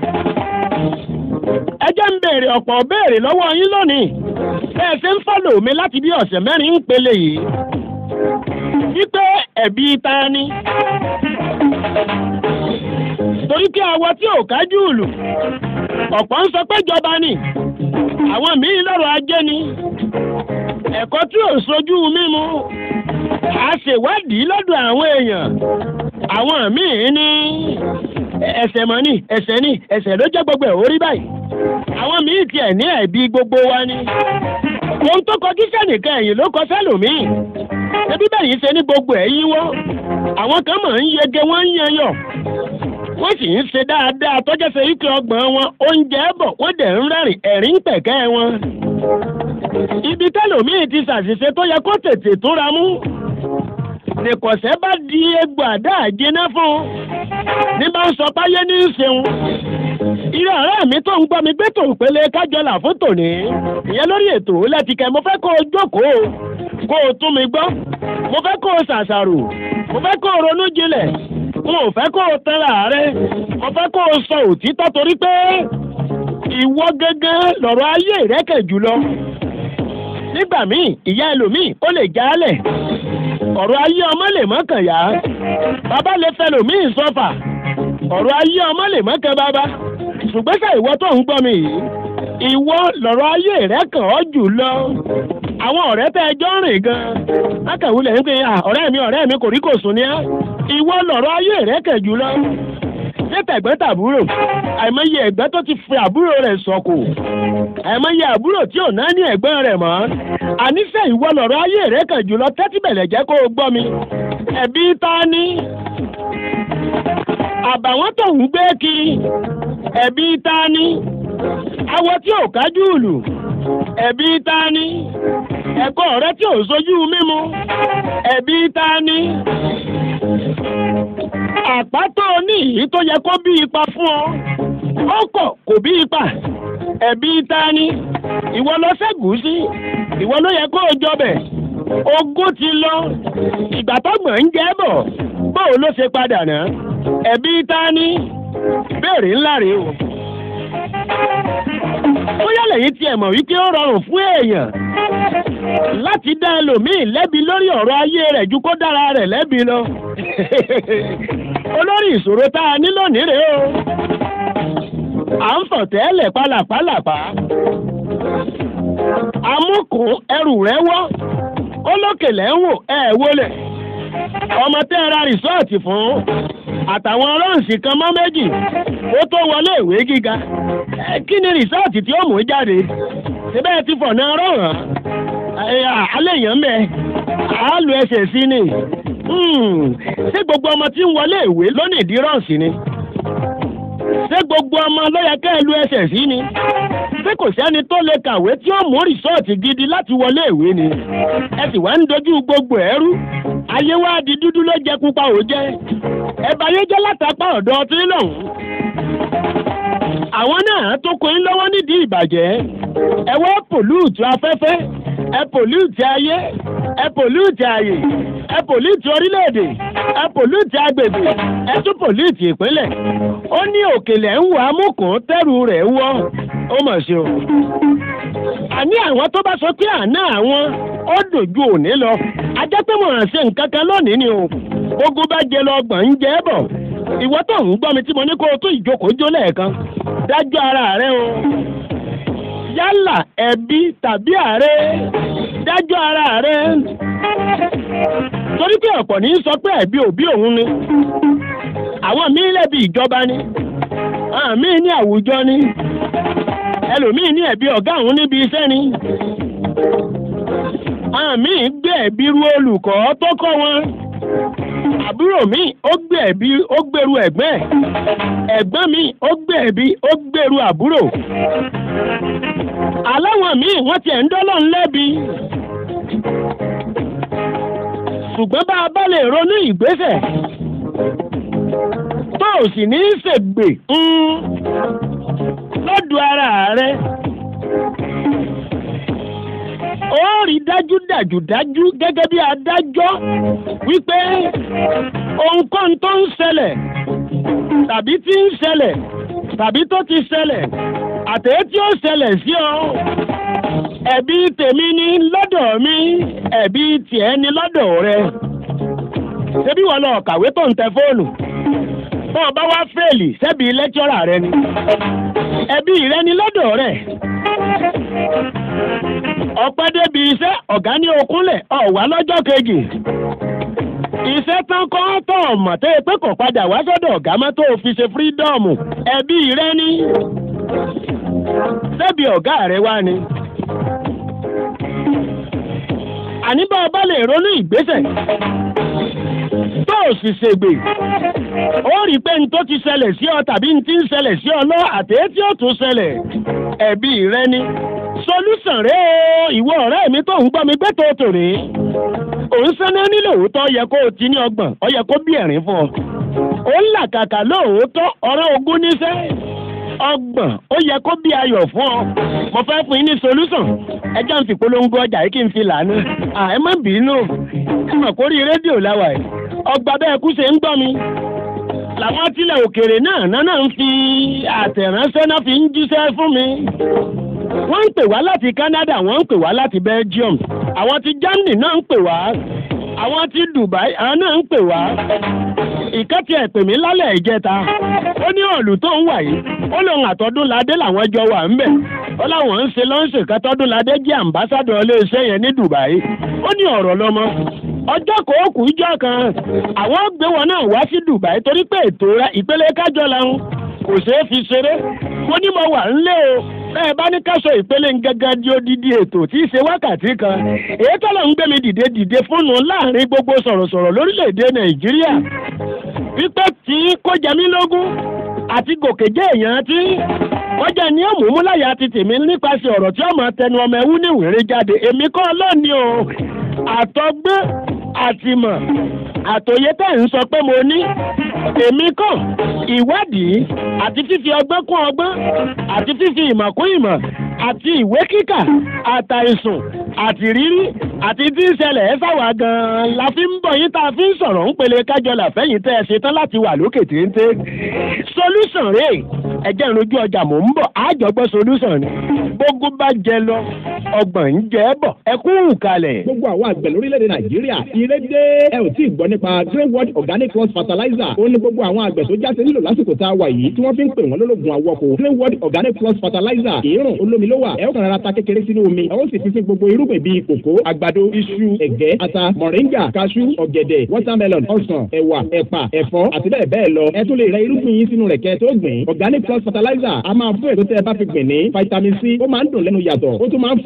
ẹ jẹ́ ń béèrè ọ̀pọ̀ béèrè lọ́wọ́ yín lónìí bẹ́ẹ̀ ṣe ń fọ́lò mi láti bí ọ̀sẹ̀ mẹ́rin ń pele yìí wípé ẹ̀bí ta ni torí kí awọ tí ò kájú ìlú ọ̀pọ̀ ń sọ pé ìjọba ni àwọn míì lọ́rọ̀ ajé ni ẹ̀kọ́ tí ò sojú mímu a ṣèwádìí lọ́dọ̀ àwọn èèyàn àwọn míì ní ẹsẹ̀ mọ́ ní ẹsẹ̀ ní ẹsẹ̀ ló jẹ́ gbogbo ẹ̀ orí báyìí àwọn míì tiẹ̀ ní ẹ̀bí gbogbo wa ni ohun tó kọjú sẹ́nìkan ẹ̀yìn ló kọ sẹ́lòmíì ẹbí bẹ́yìn ṣe ní gbogbo ẹ̀ yíwọ́ àwọn kan mọ̀ ń yege wọ́n ń yan yọ̀ wọ́n sì ń ṣe dáadáa tọ́jọ́ ṣe ike ọgbọ̀n wọn oúnjẹ bọ̀ wọ́n dẹ̀ ń rẹ́rìn ẹ̀rín pẹ̀kẹ́ wọn. ibi tẹ́lòmíì ti ṣàṣìṣe tó yẹ kó tètè túnra mú nìkọ̀sẹ́ bá di egbò àdá àjẹná fún un ní bá ń sọ páyé ní í ṣeun irú ọ̀rẹ́ mi tó ń gbọ́ mi gbé tò pélé kájọlà fún tòní ìyẹn lórí ètò lẹ́tìkẹ́ mo fẹ́ kó o jókòó kó o tún mi gbọ́ mo fẹ́ kó o ṣàṣàrò mo fẹ́ kó o ronú jinlẹ̀ n ò fẹ́ kó o tẹ́ra rẹ mo fẹ́ kó o sọ òtítọ́ torí pé ìwọ gẹ́gẹ́ lọ̀rọ̀ ayé ìrẹ́kẹ̀ jùlọ nígbà míì ìyá ẹlòmíì ó lè jálẹ̀ ọ̀rọ̀ ayé ọmọ lè mọ́kàn yá bàbá lè fẹ́ lòmíì sọ́fà ọ̀rọ̀ ayé ọmọ lè mọ́kàn bàbá ṣùgbọ́n sẹ́ ìwọ tó ń gbọ́ mi yìí ìwọ lọ̀rọ̀ ayé rẹ̀ kàn ọ́ jù lọ àwọn ọ̀rẹ́ tẹ́ ẹjọ́ rìn gan akàwulẹ̀ ń pè é ọ̀rẹ́ mi ọ̀rẹ́ mi kò rí kò sùn ní á ìwọ lọ̀rọ̀ ayé rẹ̀ kàn jù lọ ṣé tẹ̀gbẹ́ tàbúrò àìmọye ẹ̀gbẹ́ tó ti fi àbúrò rẹ̀ sọ̀kò àìmọye àbúrò tí ò náà ní ẹ̀gbọ́n rẹ̀ mọ́ àníṣe ìwọ lọ̀rọ̀ ayé rẹ̀ kàn jù lọ tẹ́tí bẹ̀lẹ̀ jẹ́ kó o gbọ́ mi ẹ̀bí ta ni àbàwọ́n tó ń gbé kiri ẹ̀bí ta ni awọ tí ò kájú ìlú ẹ̀bí ta ni ẹ̀kọ́ rẹ tí ò sojú mímu ẹ̀bí ta ni àpátó ní ìyí tó yẹ kó bí ipa fún ọ ó kọ̀ kò bí ipa ẹ̀bí ta ni ìwọ lọ ṣẹ́gun sí ìwọ ló yẹ kó o jọbẹ̀ ogún ti lọ ìgbà tọ́gbọ̀n ń jẹ́ bọ̀ bóò ló ṣe padà náà ẹ̀bí ta ni ìbéèrè ńlá rèé o bóyá lẹ́yìn tí ẹ mọ̀ wípé ó rọrùn fún èèyàn láti dá ẹlòmíì lẹ́bi lórí ọ̀rọ̀ ayé rẹ̀ ju kó dára rẹ̀ lẹ́bi lọ. olórí ìṣòro tá a ní lónìí rèé o à ń fọ̀ tẹ́lẹ̀ pálapàlapà amúkùn ẹrù rẹ̀ wọ́ olókèlè ń wò ẹ̀ wọlé ọmọ tẹ́ ẹ ra rìsọ́ọ̀tì fún àtàwọn rọ́ǹsì kan mọ́ méjì ó tó wọlé ìwé gíga kí ni rìsọ́ọ̀tì tí ó mú jáde síbẹ̀ ti fọ̀nà rọ̀ràn alẹ́ èèyàn mẹ́ àálù ẹsẹ̀ sí ni ṣé gbogbo ọmọ tí ń wọlé ìwé lónìí ìdí rọ́ǹsì ni ṣé gbogbo ọmọ ló yẹ kẹ́ ẹ lu ẹsẹ̀ sí ni ṣé kò sẹ́ni tó lè kàwé tí ó mú rìsọ́ọ̀tì gidi láti wọlé ìwé ni ẹ sì wá ń dojú gbogbo ẹrú ayé wa di dúdú ló jẹ pupa ò jẹ ẹ bá yé jẹ́ látàpá ọ̀dọ́ tí lọ́hùn àwọn náà tó kó yín lọ́wọ́ nídìí ìbàjẹ́ ẹ wá pòlúùtù afẹ́fẹ́ ẹ pòlúùtù ayé ẹ pòlúùtù ààyè ẹ pòlúùtù orílẹ̀-èdè ẹ pòlúùtù agbègbè ẹ tún pòlúùtù ìpínlẹ̀ ó ní òkèlè ń wà á mùkún tẹ́rù rẹ̀ wọ́ ó mọ̀ ṣe o. àní àwọn tó bá sọ pé àná àwọn ó dòjú òní lọ ajá pé mo ràn ṣe nǹkan kan lónìí ni o ogun bá jẹ lọ ọgbọ̀n ń jẹ́ bọ̀ ìwọ tó ń gbọ́ mi tí mo ní kó o tún ìjókòó jó lẹ́ẹ̀kan dájú ara rẹ o yálà ẹbí tàbí ààrẹ dájú ara rẹ torí pé ọ̀pọ̀ ní í sọ pé ẹ̀bí òbí òun ni àwọn míín lẹ́bi ìjọba ni àwọn míín ní àwùjọ ni ẹlòmíín ní ẹ̀bí ọ̀gá òun níbi iṣẹ́ ni àwọn míín gbé ẹ̀bí ru olùkọ́ tó kọ́ wọn àbúrò mi ó gbé ẹ̀bí ó gbèrú ẹ̀gbẹ́ ẹ̀ ẹ̀gbọ́n mi ó gbé ẹ̀bí ó gbèrú àbúrò aláwọn míì wọ́n tiẹ̀ ń dọ́lọ́ ńlẹ́bi ṣùgbọ́n bá a bá lè ronú ìgbésẹ̀ tó o sì ní í ṣègbè lọ́dọ̀ ara rẹ ó rí dájúdájú dájú gẹ́gẹ́ bí adájọ́ wípé ohunkóhun tó ń ṣẹlẹ̀ tàbí tí ń ṣẹlẹ̀ tàbí tó ti ṣẹlẹ̀ àtẹ̀yẹ́ tí ó ṣẹlẹ̀ sí ọ ẹ̀bí tèmi ní lọ́dọ̀ mi ẹ̀bí tiẹ̀ ní lọ́dọ̀ rẹ ṣebí wọn lọ kàwé tó ń tẹ fóònù tó o bá wá fèèlì ṣebí lẹ́kítọ́rà rẹ ni ẹ̀bí rẹ ní lọ́dọ̀ rẹ ọpẹ́ débi iṣẹ́ ọ̀gá ní okúnlẹ̀ ọ̀wá lọ́jọ́ kejì iṣẹ́ tán kọ́ tó ọ̀mọ̀ tó pé kò padà wá sọ́dọ̀ ọ̀gá mọ́ tó fi ṣe fírídọ́ọ̀mù ẹbí rẹ ní ṣebí ọ̀gá rẹ wá ni. àní bá ọba lè ronú ìgbésẹ̀ tó o sì ṣègbè ó rí i pé n tó ti ṣẹlẹ̀ sí ọ tàbí n ti ń ṣẹlẹ̀ sí ọ lọ àtẹ̀yẹ́ tí ó tún ṣẹlẹ̀ ẹbí rẹ ní solúsàn rẹ o ìwọ ọ̀rẹ́ mi tó ń gbọ́ mi gbé tó tòrè òun sẹ́ni nílò òótọ́ yẹ kó o ti ní ọgbọ̀n ọ yẹ kó bí ẹ̀rín fún ọ ó ń làkàkà lóòótọ́ ọ̀rẹ́ ogún níṣẹ́ ọgbọ̀n ó yẹ kó bí ayọ̀ fún ọ mo fẹ́ fún yín ní solúsàn ẹjọ́ ń fi polongo ọjà yìí kí n fi lànà à ẹ má bínú ẹ mọ̀ kórí rédíò láwà ẹ̀ ọgbà bẹ́ẹ̀ kú ṣe ń gbọ́ mi làwọn tilẹ̀ òkèèrè náà náà ń fi àtẹ̀ránṣẹ́ náà fi ń jíṣẹ́ fún mi wọ́n ń pè wá láti Canada wọ́n ń pè wá láti Belgium àwọn ti Germany náà ń pè wá àwọn ti Dubai àwọn náà ń pè wá ìkẹ́tì ẹ̀ pè mí lálẹ́ ìjẹta ó ní ọ̀lù tó ń wà yìí ó lóun àtọ́dúnladé làwọn jọ wà ń bẹ̀ ó láwọn ń ṣe lọ́ńṣẹ̀ kátọ́dúnladé jẹ́ àmbásádọ̀ iléeṣẹ́ yẹn ní Dubai ó ní ọ̀rọ̀ lọ́mọ ọjọ́ kòókù ìjọ kan àwọn gbé wọn náà wá sí Dubai torí pé ètò rẹ ìpele kájọ làwọn kò ṣeé fi ṣeré mo ní mo wà ńlé o bẹ́ẹ̀ bá ní káṣọ ìpele gẹ́gẹ́ di odidi ètò tí í ṣe wákàtí kan èyí tọ́lọ̀ ń gbé mi dìde dìde fóònù láàrin gbogbo sọ̀rọ̀sọ̀rọ̀ lórílẹ̀‐èdè Nàìjíríà pípẹ́ tí kò jẹ mí lógún àti gòkè jẹ́ èèyàn tí wọ́n jẹ́ ní òmùmúláyà ti tèmi nípasẹ̀ ọ̀rọ̀ tí ọmọ tẹnu ọmọ ẹwú ní ìwéré jáde èmi kọ́ lónìí o àtọ́gbé àtìmọ̀ àtòyé tẹ̀ ń sọ pé mo ní èmi kọ́ ìwádìí àti fífi ọgbọ́n kún ọgbọ́n àti fífi ìmọ̀ kún ìmọ̀ àti ìwé kíkà àtàìsùn àti rírí àti tí ń ṣẹlẹ̀ ẹ́ sáwà gan-an la fi ń bọ̀ yín tá a fi ń sọ̀rọ̀ ń pele kájọlà fẹ́yìn tẹ́ ẹ ṣe tán láti wà lókè téńté solution rèé ẹ̀jẹ̀ ìrojú ọjà mò ń bọ̀ àjọgbọ́ solution ni gbogbo bá jẹ lọ ọgbọ̀n ń jẹ bọ̀ ẹ kú kalẹ̀. gbogbo àwọn àgbẹ̀ lórílẹ̀‐èdè nàìjíríà ire dé ẹ ò tí ì gbọ́ nípa greenwood organic cross fertilizer ó ní gbogbo àwọn àgbẹ̀ tó jáde nílò lásìkò tá a wà yìí tí wọ́n fi ń pè wọ́n lólógun àwọ̀kọ̀ greenwood organic cross fertilizer ìrùn olómi ló wà ẹ ó kàn rárá ta kékeré sínú omi ẹ ó sì fi sí gbogbo irúgbìn bíi kòkó àgbàdo iṣu ẹ̀gẹ́ ata mọ̀ríngà kaṣú ọ̀gẹ̀dẹ̀ watermelon ọsàn ẹ̀wà ẹ̀pà ẹ̀fọ́ àti bẹ́ẹ̀ bẹ́ẹ̀ lọ ẹ tún lè rẹ irúgbìn yín sínú rẹ̀ kẹ́ tó gbìn organic cross fertilizer a máa fún èso tẹ́ ẹ bá fi gbìn ní vitamin c ó máa ń dùn lẹ́nu yàtọ̀ ó tún máa ń fún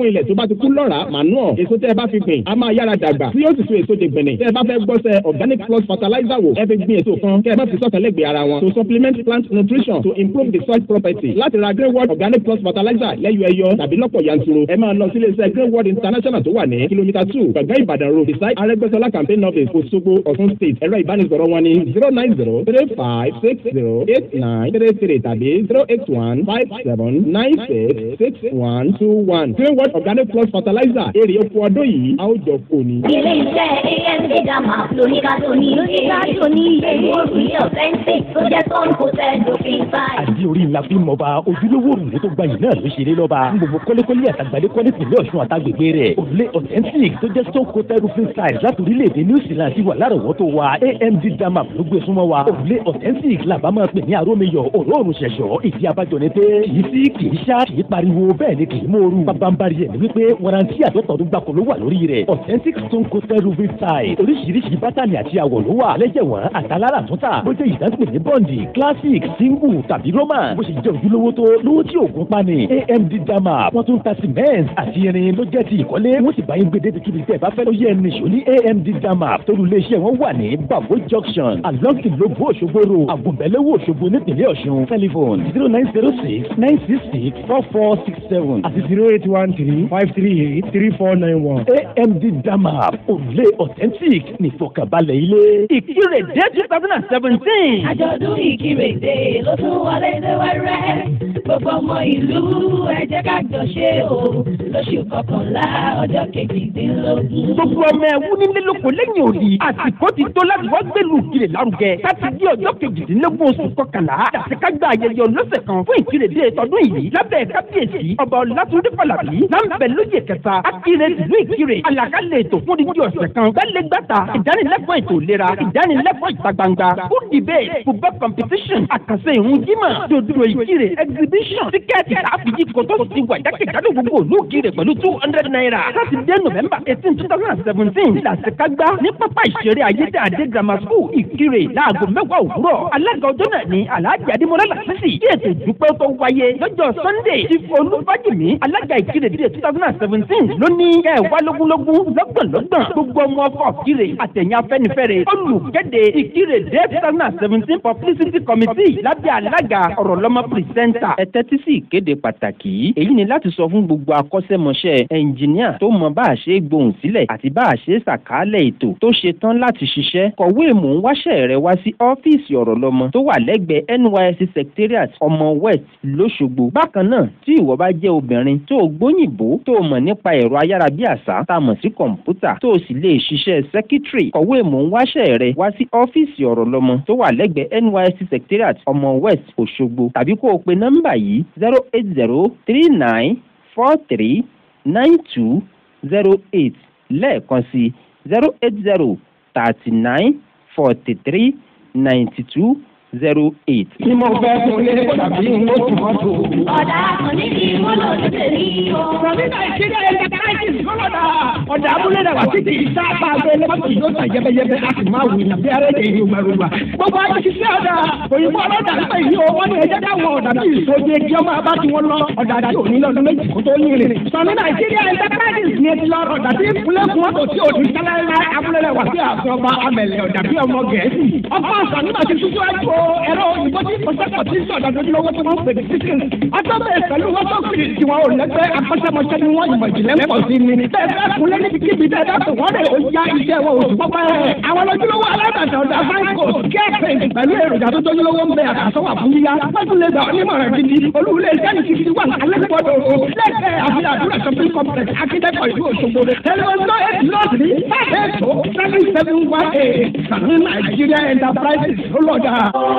fún ilẹ̀ tó bá ti kú lọ́ra manure èso tẹ́ ẹ bá fi gbìn a máa yára dàgbà tí yóò sì so èso de gbẹ̀nẹ̀ tẹ́ ẹ bá fẹ́ gbọ́sẹ̀ organic plus fertilizer wò ẹ fi gbin èso kan kẹ́ ẹ má fi sọ̀tẹ̀ lẹ́gbẹ̀ẹ́ ara wọn to supplement plant nutrition to improve the soil property láti ra grey world organic plus fertilizer lẹ́yọ ẹyọ tàbí lọ́pọ̀ yanturu ẹ máa lọ sílé iṣẹ́ grey world international tó wà ní kìlómítà two gbàgbẹ́ ìbàdàn road beside arẹ́gbẹ́sọlá campaign office Òṣogbo Ọ̀ṣun state ẹ̀rọ ìbánisọ̀rọ̀ wọn ní zero nine zero three five six zero eight nine three three tàbí zero eight one five seven nine six six one two one grey world organic plus fertilizer èrè oko ọdún yìí a ó jọ kò ní. ilé iṣẹ́ amd dama lóníkà tó ní lóníkà tó ní èyí òrùlé authentic tó jẹ́ stone coated lófin báyìí. àdí orí ńlá fi mọ̀ bá ojúlówó òrùlé tó gbayì náà ló ṣe lé lọ́ba ní gbogbo kọ́lékọ́lé àtàgbàdé kọ́lé tìlẹ̀ ọ̀ṣun àtàgbègbè rẹ̀ òrùlé authentic tó jẹ́ stone coated roofing style láti orílẹ̀-èdè new zealand ti wà lárọ̀wọ́tò wa amd dama ló gbé súnmọ́ wa òrùlé authentic làbá máa pè ní arómiyọ̀ òróòrùn ṣẹ̀ṣọ́ ìdí abájọ ni pé kì í sí kì í ṣá kì í pariwo bẹ́ẹ̀ ni kì í mòoru bábánbárí ẹ̀ ni wípé warranty àtọ́tọ̀ọ́dún gbàkó ló wà lórí rẹ̀ authentic stone coated roofing style oríṣiríṣi bátànì àti àwọ̀ ló wà lẹ́jẹ̀wọ̀n àtàlára àtúntà bó jẹ́ ìdánpè ní bọ́ǹdì classic single tàbí roman bó ṣe jẹ́ ojúlówó tó lówó tí òògùn pani amd dama wọ́n tún ta cement àti irin ló jẹ́ ti ìkọ́lé wọ́n sì bá yín gbé débi kíbi tẹ́ ẹ bá fẹ́ ló yẹ ẹni ṣò ní amd dama torí iléeṣẹ́ wọn wà ní babo junction along ìlóbù òṣogbo ro àgùnbẹ̀lẹ́wò òṣogbo nípìnlẹ̀ ọ̀ṣun telephone zero nine zero six nine six six four four six seven àti zero eight one three five three eight three four nine one amd dama òrùlé authentic nìfọkànbalẹ̀ ilé ìkírè dé two thousand and seventeen. àjọ̀dún ìkírèdè ló tún wọlé dé wẹ́rẹ́ gbogbo ọmọ ìlú ẹ jẹ́ ká jọ ṣe o lóṣù kọkànlá ọjọ́ kejìdínlógún. gbogbo ọmọ ẹ̀wú nílé lóko lẹ́yìn òdì àsìkò ti tó láti wọ́n gbẹ̀lú ìkirè lárugẹ láti di ọjọ́ kejìdínlógún oṣù kọkànlá àṣekágbá ayẹyẹ ọlọ́sẹ̀ kan fún ìkirèdè tọdún yìí lábẹ́ kábíyèsí ọba ọlátúndé fàlàbí láǹbẹ̀ lóye kẹta akire ìlú ìkirè àlàkalẹ̀ ètò fún dídí ọ̀sẹ̀ kan gbẹ́lẹ́gbàtà ìdánilẹ́kọ̀ọ́ ètò ìlera ìdánilẹ́kọ̀ọ́ ìta gbangba food debate football competition àkànṣe ìrun jímọ̀ dòdò ìkirè exhibition tíkẹ́ẹ̀tì káfíjì kòtò ti wà jákèjádò gbogbo òlú ìkirè pẹ̀lú two hundred naira sátidé november eighteen two thousand and seventeen làṣekágbá ní pápá ìṣeré ayédè àdé grammar school ìkirè láago mẹ́wàá òwúrọ̀ alága ọjọ́ náà ní alhaji adémọlá làṣìṣì tí ètò ìdúpẹ́ tó wáyé lọ́jọ́ sunday ti olúfájìmí alága ìkirè dídé two thousand and seventeen ló ní ẹ̀ wá lógúnlógún lọ́gbọ̀nlọ́gbọ̀n gbogbo ọmọ ọkọ̀ ìkirè àtẹ̀yìn afẹ́nifẹ́re olùkéde ìkirè dé two thousand and seventeen publicity committee lábẹ́ alága ọ̀rọ̀lọ́mọ pírísẹ́ńtà. ẹ tẹ́tí sí ìkéde pàtàkì yìí èyí ni láti sọ fún gbogbo akọ́ṣẹ́mọṣẹ́ ẹnjìníà tó mọ bá a ṣe é gbohùn sílẹ̀ àti bá a ṣe é ṣàkálẹ̀ ètò tó ṣe tán láti ṣiṣẹ́ kọ̀wé mò ń wáṣẹ́ rẹ wá sí ọ́fíìsì ọ̀rọ̀lọ́mọ tó wà lẹ́gbẹ̀ẹ́ nysc secretariat ọmọ west lọ́ṣogbo bákan náà tí ìwọ bá jẹ́ obìnrin tó o gbóyìnbó tó o mọ̀ nípa ẹ̀rọ ayárabíàṣá tá a mọ̀ sí kọ̀ǹpútà tó o sì lè ṣiṣẹ́ secretary kọ̀wé mò ń wáṣẹ́ rẹ wá sí ọ́fíìsì ọ̀rọ̀lọ́mọ tó wà lẹ́gbẹ̀ẹ́ nysc secretariat ọmọ west òṣogbo tàbí kó o pe nọ́mbà yìí zero eight zero three nine four three nine two zero eight lẹ́ẹ̀kan sí zero eight zero thirty nine forty three ninety two zero eight. Tí mo fẹ́ fún ilé tàbí n ó tún mọ́tò. ọ̀dà kan níbi ìmọ̀lò ní tèmi o. Sọ̀rọ̀dà ìṣẹ́jà ẹ̀ka káàkiri sọ́lọ́dà. Ọ̀dà abúlé dàgbà títí ìsáàpá abẹ́ lọ́pọ̀ yóò tà yẹ́bẹ́yẹ́bẹ́ a sì máa wù ní bí arẹ́ èyí gbàrúgbà. Gbogbo ayé ti ṣe ọ̀dà òyìnbó ọlọ́dà nípa ìyí o wọ́n ní ẹjẹ́ dáwọn ọ̀dà bí ìṣòdì ẹjì ọmọ abá tí wọ́n lọ ọ̀dà àti òní lọ́dún méjì kó tó ní ìrìn. Sọ̀rọ̀ Nàìjíríà Enterprises ní etí lọ ọ̀dà tí ìpínlẹ̀ fún ọ̀tò tí òní sálẹ́lá abúlé rẹ̀ wà sí àfẹ́ ọba amẹ̀lẹ̀ ọ̀dà bí ọmọ Gẹ̀ẹ́sì. Ọkọ̀ àṣà nígbà tí tútù ẹ̀jú ẹ̀rọ òyìnbó tí kò sẹ́kọ̀ọ́ tí sọ̀dọ̀ lójúlówó tí wọ́n pè ní sísìn. ọjọ́ bẹ́ẹ̀ pẹ̀lú wọ́n tó kiri tí wọn ò lẹ́gbẹ́ akọ́ṣẹ́mọṣẹ́ ni wọ́n ìmọ̀ ìjìnlẹ̀ ń pọ̀ sí ni. bẹ́ẹ̀ bẹ́ẹ̀ kúnlẹ̀ níbi kíbi tẹ́ dáàbò wọ́n lè ó ya iṣẹ́ wọn oṣù pọ́pẹ́. àwọn lójúlówó alágbàtà ọ̀dà fáńkò kẹ́ẹ̀pẹ̀ pẹ̀lú èròjà tó tójúlówó ń bẹ àkàsọ́wà fún yíyá. pẹ́tùlẹ̀ gbà onímọ̀ràn gidi olúwulẹ̀ iṣẹ́ ti fi wà alẹ́kọ̀ọ́dọ̀ o. lẹ́kẹ̀ẹ́ àfihàn àdúrà shopping complex akíndẹ́kọ̀ ìlú Òṣogbo. tẹlifíṣọ́ eight nọ́ọ̀sì five eight two seven seven one eight sàmì Nigeria Enterprises ló lọ́jà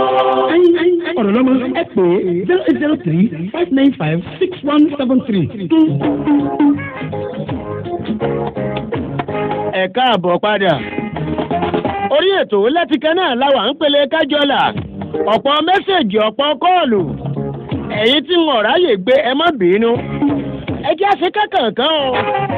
ọ̀rọ̀ lọ́mọ ẹ pè é zero eight zero three five nine five six one seven three. ẹ káàbọ̀ padà. orí ètò lẹ́tìkẹ́ náà láwà ń pele kájọlà ọ̀pọ̀ mẹ́sẹ̀gì ọ̀pọ̀ kọ́ọ̀lù ẹ̀yin tí wọn ráyè gbé ẹ má bínú ẹ jẹ́ àṣẹ kankan o.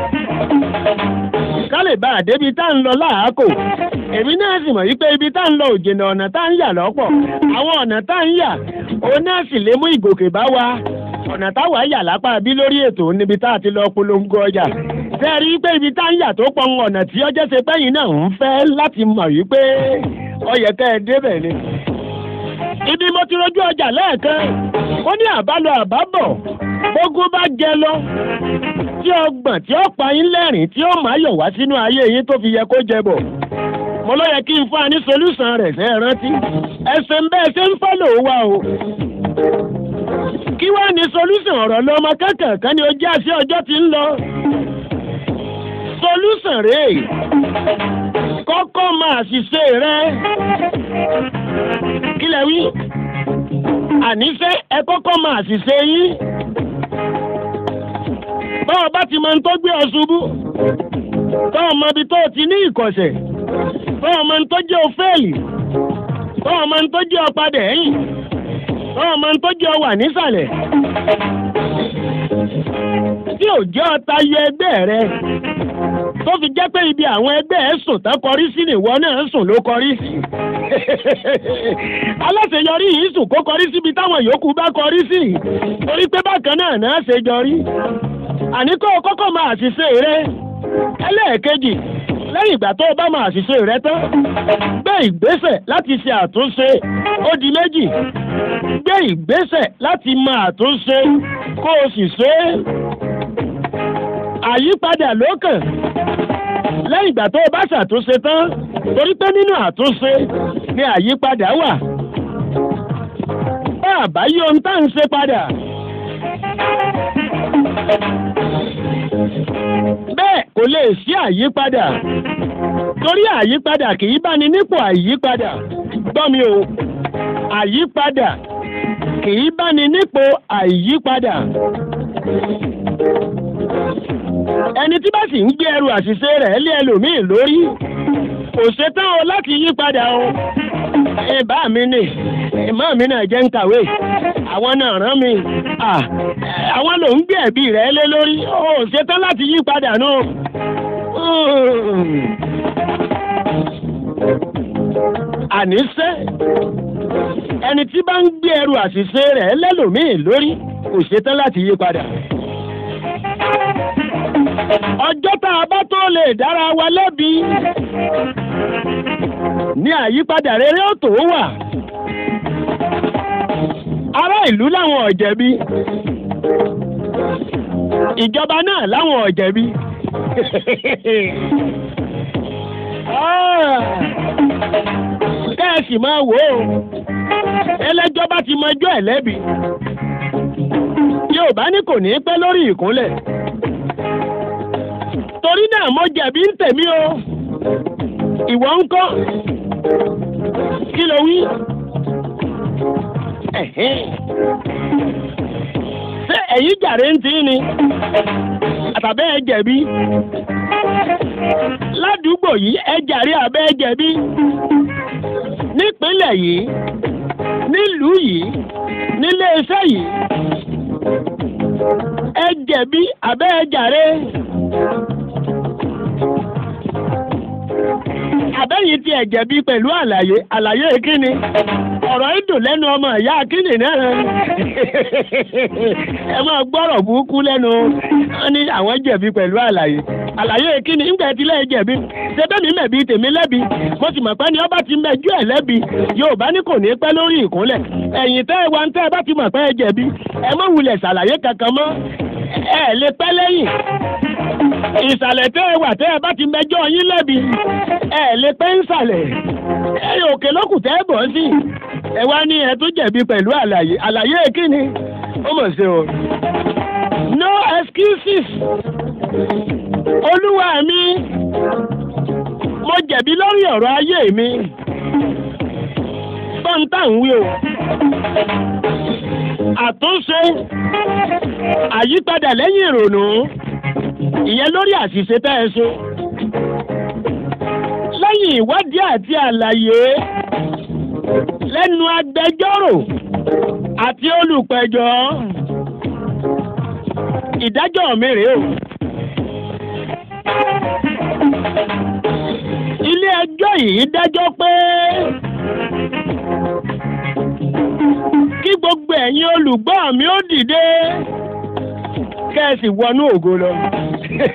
ká lè bá a débi tá à ń lọ láàákò èmi náà sì mọ̀ wípé ibi tá à ń lọ òjìnà ọ̀nà tá à ń yà lọ́pọ̀ àwọn ọ̀nà tá à ń yà òun náà sì lè mú ìgòkè bá wa ọ̀nà táwa yà lápá bí lórí ètò níbi tá a ti lọ polongo ọjà ṣe rí i pé ibi tá ń yà tó pọn ọ̀nà tí ọjọ́ ṣe pẹ́yìn náà ń fẹ́ láti mọ̀ wípé ọyẹ kẹ́ ẹ débẹ̀ ni. ibi mo ti rojú ọjà lẹ́ẹ̀kan ó ní àbálọ àbábọ̀ gbogbo bá jẹ lọ tí ọgbọ̀n tí ó pa yín lẹ́rìn tí ó máa yọ̀ wá sínú ayé yín tó fi yẹ kó jẹ bọ̀ mo ló yẹ kí n fún wa ní solúsàn rẹ̀ ṣe é rántí ẹsẹ̀ ń bẹ́ẹ̀ ṣe ń fọ́lò wa o kí wá ní solúsàn ọ̀rọ̀ lọ́mọ kẹ́kẹ̀ẹ́ ni ojú àṣẹ ọjọ́ ti ń lọ solúsàn rèé kọ́kọ́ máa ṣiṣẹ́ rẹ kí lẹ wí àníṣe ẹ kọ́kọ́ máa ṣiṣẹ́ yín báwo bá ti mọ tó gbé ọ ṣubú báwo mọ ibi tó ti ní ìkọ̀sẹ̀ báwo mọ tó jẹ́ òféèlì báwo mọ tó jẹ́ ọ̀padà ẹ̀yìn báwo mọ tó jẹ́ ọwà nísàlẹ̀ tí ò jẹ́ ọta yọ ẹgbẹ́ rẹ tó fi jẹ́ pé ibi àwọn ẹgbẹ́ ẹ̀ sùn tán kọrí sí nìwọ náà sùn ló kọrí sí aláṣeyọrí yìí sùn kó kọrí síbi táwọn yòókù bá kọrí sí torí pé bákan náà náà ṣe jọrí àní kó o kọ́kọ́ máa ṣiṣẹ́ rẹ ẹlẹ́ẹ̀kejì lẹ́yìn ìgbà tó o bá máa ṣiṣẹ́ rẹ tán gbé ìgbésẹ̀ láti ṣe àtúnṣe ó di méjì gbé ìgbésẹ̀ láti máa àtúnṣe kó o sì ṣe é àyípadà lókàn lẹ́yìn ìgbà tó o bá ṣàtúnṣe tán torí pé nínú àtúnṣe ni àyípadà wà bá àbáyé ohun tá à ń ṣe padà bẹ́ẹ̀ kò lè sí àyípadà torí àyípadà kì í bá ní nípò àyípadà gbọ́ mi o àyípadà kì í bá ní nípò àyípadà ẹni tí bá sì ń gbé ẹrù àṣìṣe rẹ̀ lé ẹlòmíì lórí kò ṣetán o láti yí padà o ìbá mi nì ìmọ̀ mi náà jẹ́ ń kàwé àwọn náà rán mi àwọn ló ń gbé ẹ̀bí rẹ̀ lé lórí o ṣetán láti yí padà nù. àníṣe ẹni tí bá ń gbé ẹrù àṣìṣe rẹ̀ lẹ́lòmíì lórí kò ṣetán láti yí padà ọjọ́ tá a bá tó lè dára wa lẹ́bi ní àyípadà rere ó tó wà ará ìlú láwọn ọ̀jẹ̀bi ìjọba náà láwọn ọ̀jẹ̀bi kẹ́ẹ̀sì máa wò ó ẹlẹ́jọ́ bá ti mọjọ́ ẹ̀ lẹ́bi Yorùbá ní kò ní pẹ́ lórí ìkúnlẹ̀ torí náà mo jẹ̀bi ń tèmi o ìwọ ń kọ́ kí ló wí. ṣé ẹ̀yin jàre ń tí ni àtàbẹ́ ẹ jẹ̀bi ládùúgbò yìí ẹ jàre àbẹ́ ẹ jẹ̀bi nípínlẹ̀ yìí nílùú yìí níléeṣẹ́ yìí ẹ jẹ̀bi àbẹ́ ẹ jàre. àbẹ́yìn tí ẹ̀ jẹ̀bi pẹ̀lú àlàyé àlàyé kíni ọ̀rọ̀ ìdùn lẹ́nu ọmọ ìyá kíni náà ẹ máa gbọ́rọ̀ burúkú lẹ́nu wọn ní àwọn jẹ̀bi pẹ̀lú àlàyé àlàyé kíni ńgbà tí lẹ́yìn jẹ̀bi ṣé bẹ́ẹ̀ mi mẹ̀bi tèmi lẹ́bi mo sì mọ̀ pé ní ọba ti mẹjú ẹ̀ lẹ́bi Yorùbá ní kò ní pẹ́ lórí ìkúnlẹ̀ ẹ̀yìn tẹ́ ẹ wá ń tẹ́ ẹ bá ti mọ̀ pé ẹ jẹ̀bi ẹ má wulẹ̀ ṣàlàyé kankan mọ́ ẹ lè pẹ́ lẹ́yìn ìsàlẹ̀ tẹ́ ẹ wà tẹ́ ẹ bá ti mẹjọ́ yín lẹ́bi ẹ lè pẹ́ ń sàlẹ̀ ẹ òkè lókù tẹ́ ẹ bọ̀ sí ẹ wá ní ẹ tó jẹ̀bi pẹ̀lú àlàyé àlàyé kíni ó mọ̀ sí o. no excuses olúwa mi mo jẹ̀bi lórí ọ̀rọ̀ ayé mi tọ́ntà ń wí o àtúnṣe àyípadà lẹ́yìn ìrònú ìyẹn lórí àṣìṣe tẹ́ ẹ ṣe. lẹ́yìn ìwádìí àti àlàyé lẹ́nu agbẹjọ́rò àti olùpẹ̀jọ́ ìdájọ́ mi rèé o. ilé ẹjọ́ yìí dájọ́ pé kí gbogbo ẹ̀yin olùgbọ́ mi ó dìde kẹ́ ẹ sì wọnú ògo lọ.